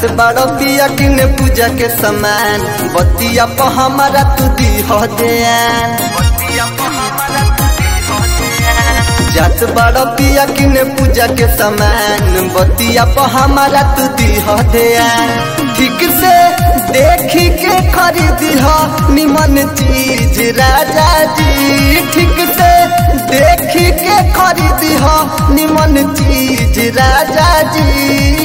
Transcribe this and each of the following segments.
जात बड़ो पिया किने पूजा के समान बतिया प हमारा तू दी हो ध्यान जात बड़ो पिया किने पूजा के समान बतिया प हमारा तू दी हो ध्यान ठीक से देखी के खरीदी हो निमन चीज राजा जी ठीक से देखी के खरीदी हो निमन चीज राजा जी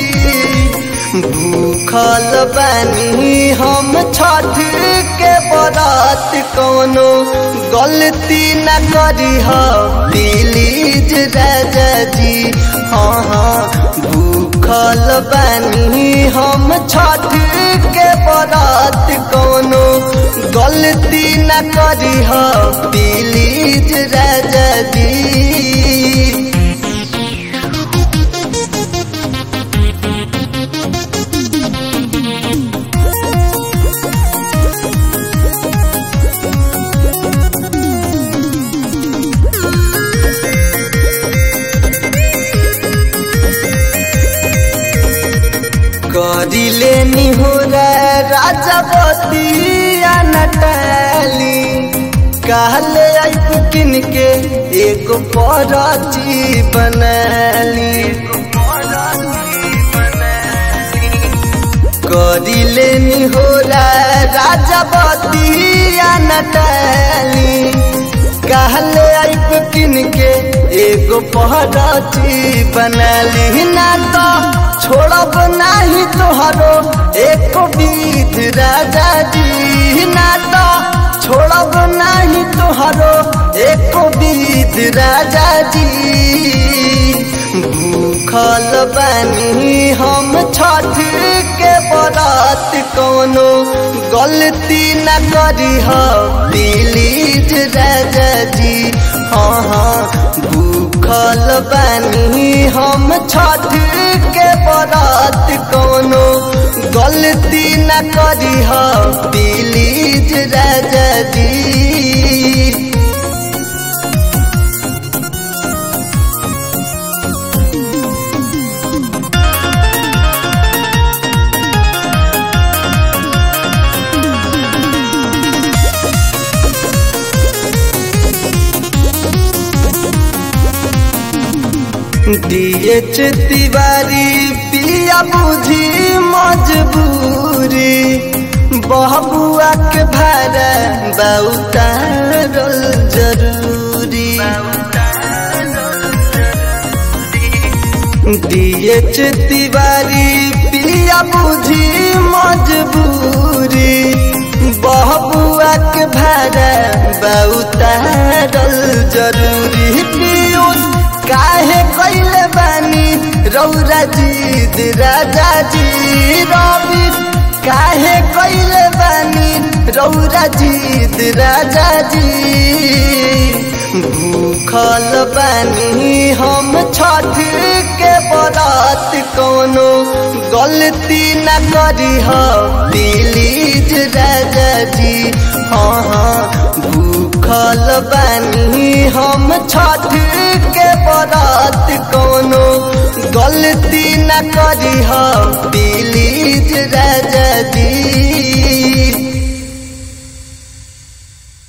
भूखल बानी हम छठ के बरात कोनो गलती न करी हो प्लीज राजा जी हाँ हाँ भूखल बानी हम छठ के बरात कोनो गलती न करी हो प्लीज राजा जी करिले निहुरा राजा बतिया नटली कहले आइब किन के एगो परची बनली करिले निहुरा राजा बतिया नटली कहले आइब किन के एगो पहरची बनली ना तो छोड़ब नाही तोहरो एक बीत राजा जी ना तो छोड़ब नाही तोहरो एक बीत राजा जी भूखल बानी हम छठ के बरात कोनो गलती न करी हो प्लीज राजा जी हाँ हाँ भूखल बानी हम छठ के बरात कोनो गलती न करी हो प्लीज राजा जी डीएच तिवारी पिया बुझी मजबूरी बहबुआ के भाड़ा बहुतारल जरूरी डीएच तिवारी पिया बुझी मजबूरी बहबुआ के भाड़ा बहुतारल जरूरी पीयूष काहे कैले बानी रौरा जीद राजा जी रवि काहे कैले बानी रौरा जीद राजा जी भूखल बानी हम छठ के बरात कोनो गलती न करी हो प्लीज राजा जी हाँ हाँ भूखल बानी हम छठ के बरात कोनो गलती न करी हो प्लीज राजा